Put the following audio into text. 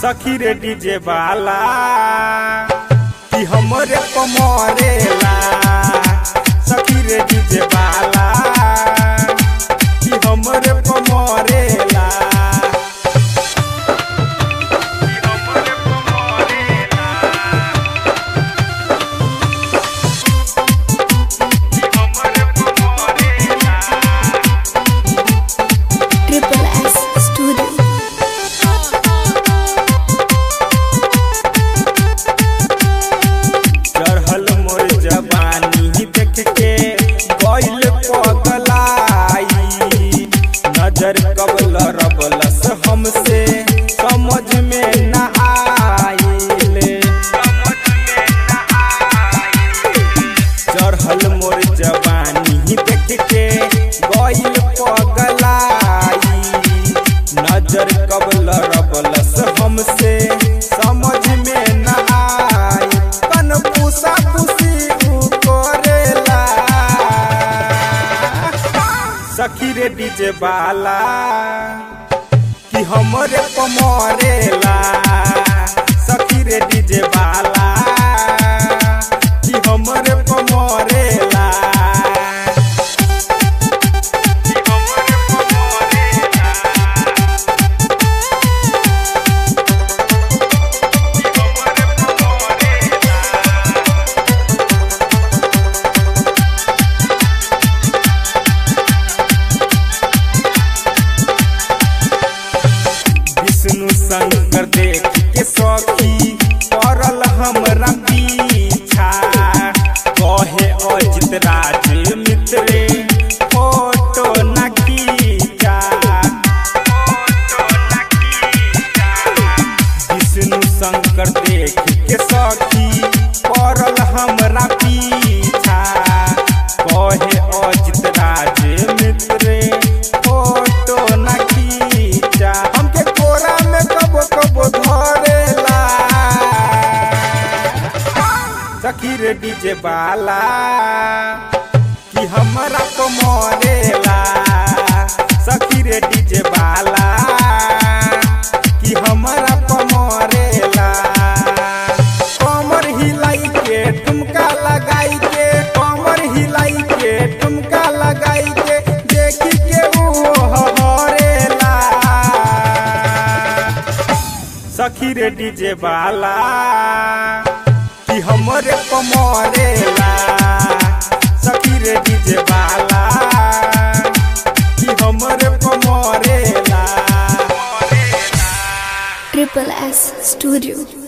सखी रे डीजे वाला कि हमरे पमरेला सखी रे डीजे वाला कि हमरे पमरेला Triple S Studio. चढ़ल मोर जवानी देख के गइल पगलाई नजर कबल रबलस हमसे समझ में न आइले चढ़ल मोर जवानी देख के गइल पगलाई नजर कबल रबलस हमसे समझ में न आई कन पूसा खुशी उ करेला सखी रे डीजे वाला कि हमरे पमरेला सखी रे डीजे वाला कि हमरे पमरेला कि हमरे पमरेला विष्णु शंकर देख के सखी पड़ल हमरा पीछा कहे अजित राज मित्रे फोटो न खींचा विष्णु शंकर देख के सखी पड़ल हमरा पीछा कहे अजित राज मित्रे फोटो न खींचा हमके कोरा में कबो कबो धरेला सखी रे डीजे वाला कि हमरा तो मरेला सखी रे डीजे वाला कि हमरा तो मरेला कमर हिलाई के ठुमका लगाई के कमर हिलाई के ठुमका लगाई के देखी के ऊ हरेला सखी रे डीजे वाला कि हमरे पमरेला सखी रे डीजे वाला कि हमरे पमरेला Triple S Studio.